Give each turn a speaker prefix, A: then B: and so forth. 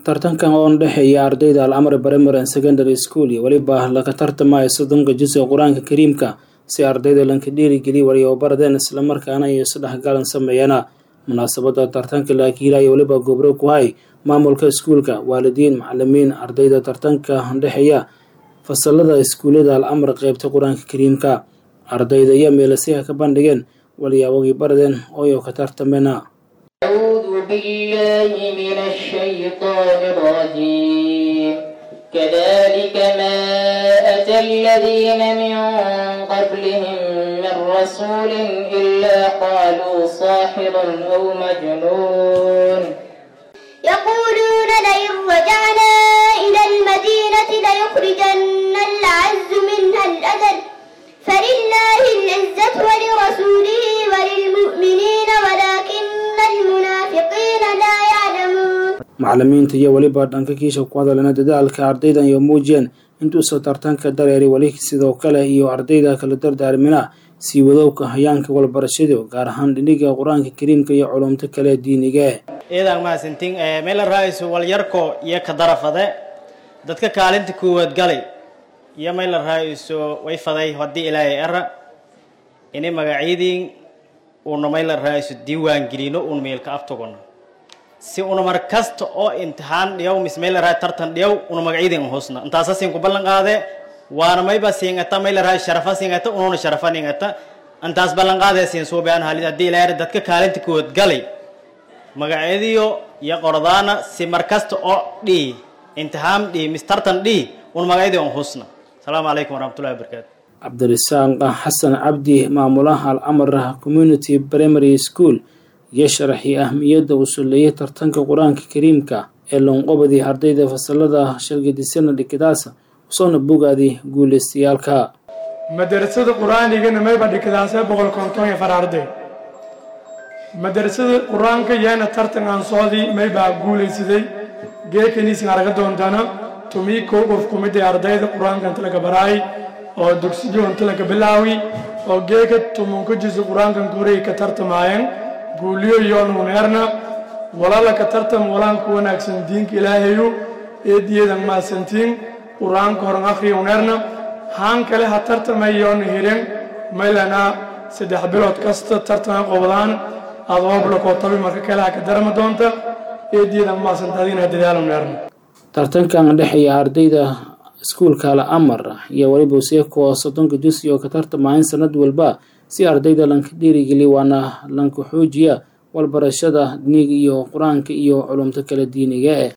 A: tartankan oo dhexeeya ardayda al-amri primary and secondary school iyo weliba laga tartamaya soddonka juz ee qur-aanka kariimka si ardayda lanka dhiirigeliya wariyobardeen islamarkaana iyo isdhexgalan sameeyana munaasabada tartanka laakiila iyo weliba gobro ku hay maamulka iskuulka waalidiin macalimiin ardayda tartanka dhexeeya fasalada iskuullada al-amr qeybta qur-aanka kariimka ardayda iyo meelasiha ka bandhigeen waliyaawagii bardeen ooyo ka tartamena
B: أعوذ بالله من الشيطان الرجيم كذلك ما أتى الذين من قبلهم من رسول إلا قالوا ساحر أو مجنون
C: يقولون لئن رجعنا إلى المدينة ليخرجن الأعز منها الأذل فلله العزة ولرسوله وللمؤمنين ولكن المنافقين لا يعلمون
A: macalimiinta iyo weliba dhanka kiisha ku hadalena dadaalka ardaydan iyo muujiyeen intuusa tartanka dareeri weli sidoo kale iyo ardayda kala dardaarmina sii wadowka hayaanka walbarashadu gaar ahaan dhiniga qur-aanka kariimka iyo culumto kale diiniga
D: iyadan mahadsantiin meel ra-isu walyarko iyo ka darafade dadka kaalinta koowaad galay iyo meel ra-isu way faday haddii ilaahay era ini magacyadiin uuna meel ra-isu diiwaan gelino uuna meelka aftogono si una mar kasta oo imtixaan dhiyaw mis meel ra tartan dhiyaw una magacyadiin hoosna intaasa siin ku ballan qaade waana mayba siingata meel ra sharafa siingata ununa sharafa ningata intaas ballan qaade siin suubaan halid haddii ilaahay dadka kaalinta koowaad galay magacyadiyo iyo qordaana si mar kasta oo dhii imtixaan dhii mis tartan dhii un magacyadii on husna asalaamu calaykum waraxmatullahi wabarakaatu
A: cabdirasaaq xasan cabdi maamulaha al-amr community primary school iyo sharaxii ahmiyadda uu suleeyay tartanka qur-aanka kariimka ee loonqobadii ardayda fasalada shalgadisana dhikadaasa usoona bogaadii guulaystayaalka
E: madarasada qur-aanigana mayba dhikadaasee boqol konton iyo far arday madarasada qur-aanka yaana tartan aan socdii maybaa guulaysaday geekaniisin araga doontana tumii kow qof kumidday ardayda qur-aanka inta laga baraay oo dugsiyo inta laga bilaawi oo geeka tumunka jiso qur-aankan koray ka tartamaayeen guuliyo yoon uneerna walala ka tartam walaan ku wanaagsan diinka ilaahayu eediyeedan maasantiin qur-aanka horan akhriya uneerna haan kale ha tartamay yoon hiren maylana saddex bilood kasta tartama qobdaan adooblakoo tabi marka kale ha ka darama doonta eediyeedan maasantaadina dadaal uneerna
A: tartankan dhexeeya ardayda iskuulka al-amar iyo weliba seeko soddonka jusi oo ka tartamahayn sanad walba si ardayda lanka dhiirigeliya waana lanka xoojiya walbarashada diniga iyo qur-aanka iyo culumto kala diiniga eh